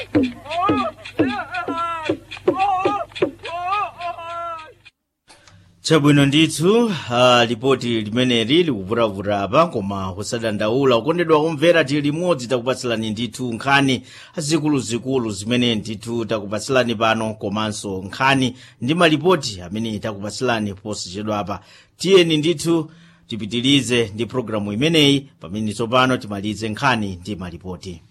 chabwino ndithu uh, lipoti limeneli likuvuravura apa koma kusadandaula ukondedwa kumvera tili limodzi takupatsilani ndithu nkhani zikuluzikulu zimene ndithu takupatsilani pano komanso nkhani ndi malipoti amene takupatsilani posachedwa apa tiyeni ndithu tipitilize ndi programu imeneyi pamene tsopano timalize nkhani ndi malipoti